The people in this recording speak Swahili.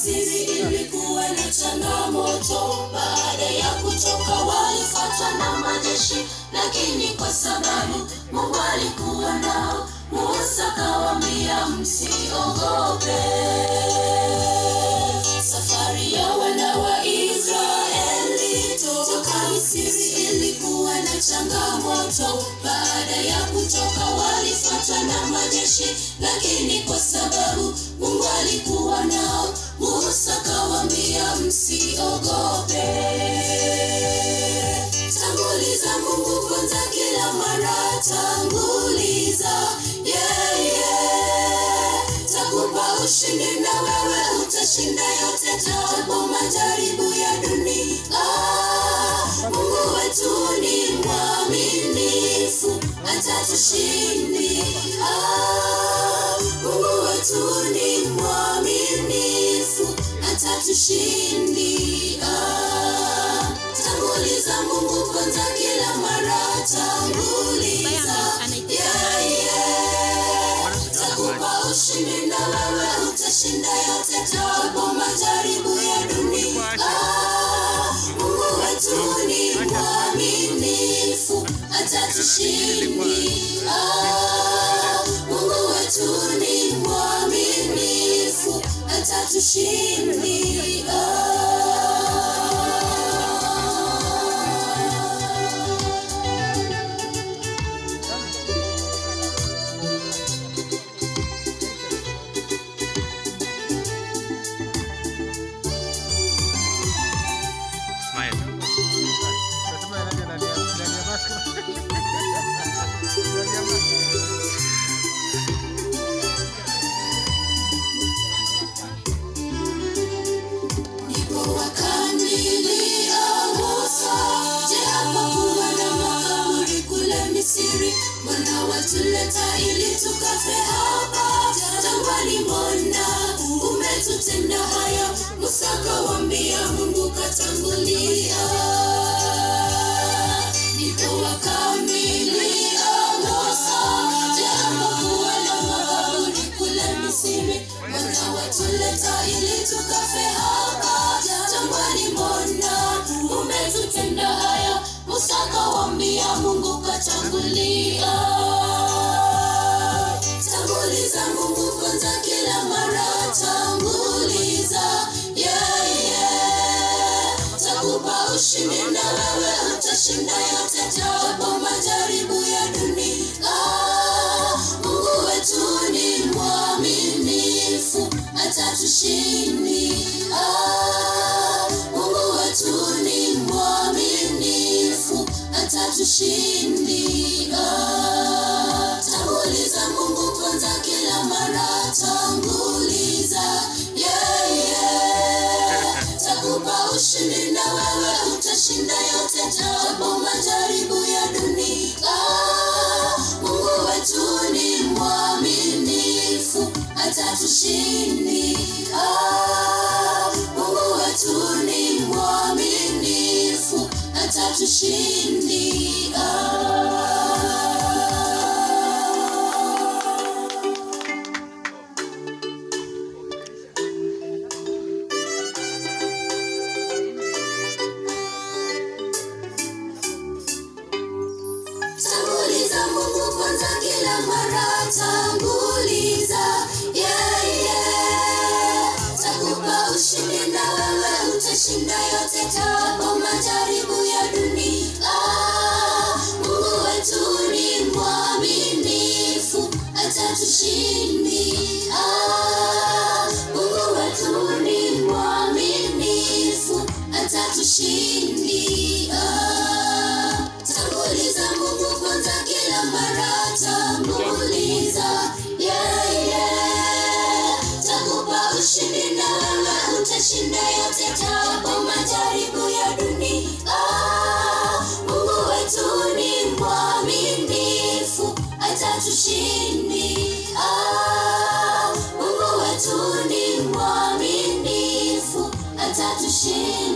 Misri ilikuwa na changamoto. Baada ya kutoka walifuatwa na majeshi, lakini kwa sababu Mungu alikuwa nao, Musa kawaambia msiogope. Safari ya wana wa Israeli toka Misri ilikuwa na changamoto. Baada ya kutoka walifuatwa na majeshi, lakini kwa sababu Mungu alikuwa nao, Musa kawaambia msiogope. Tanguliza Mungu kwanza kila mara, tanguliza yeah, yeah. Takupa ushindi na wewe utashinda yote, japo majaribu ya dunia. Mungu wetu ni mwaminifu, atatushindi. Ah, Mungu wetu ni mwaminifu, atatushindi. Ah, tanguliza Mungu kwanza kila mara, tanguliza yeah, yeah. Takupa ushindi na wewe utashinda yote, japo majaribu ya dunia. Ah, Mungu wetu ni mwaminifu, atatushindi. Ah, Mungu wetu ni mwaminifu, atatushindi. Ah. Smile. Nasema yanaje ndani ya ndani ya mask. Ndani ya mask. Ndipo wakanilia Musa, je, hapakuwa na makaburi kule Misri? Mbona watuleta ili tukafe hapa jangwani? Mbona umetutenda haya? Musa kawaambia, Mungu katangulia. Ndipo wakanilia Musa, je, hapakuwa na makaburi kule Misri? Mbona watuleta ili tukafe hapa jangwani? Mbona umetutenda haya? Musa kawaambia, Mungu katangulia. Tanguliza Mungu kwanza kila mara, tanguliza yeah, yeah. Takupa ushindi na wewe utashinda yote, japo majaribu ya dunia. Mungu wetu ni mwaminifu, atatushindi. Ah, Mungu wetu ni mwaminifu, atatushindi. Ah, tanguliza Mungu kwanza kila mara, tanguliza yeah, yeah. Takupa ushindi na wewe utashinda yote, japo majaribu ya dunia. Mungu wetu ni mwaminifu, atatushindi. Ah, Mungu wetu ni mwaminifu, atatushindi. Ah. Tanguliza Mungu kwanza kila mara, tanguliza yeah, yeah. Takupa ushindi na wewe utashinda yote, japo majaribu ya dunia. Mungu wetu ni mwaminifu, atatushindi. Ah, Mungu wetu ni mwaminifu, atatushindi. Ah, tanguliza Mungu kwanza kila mara, tanguliza yeah, yeah. Takupa ushindi na wewe utashinda yote, japo majaribu ya dunia. Mungu wetu ni mwaminifu, atatushindi. Ah, Mungu wetu ni mwaminifu, atatushindi.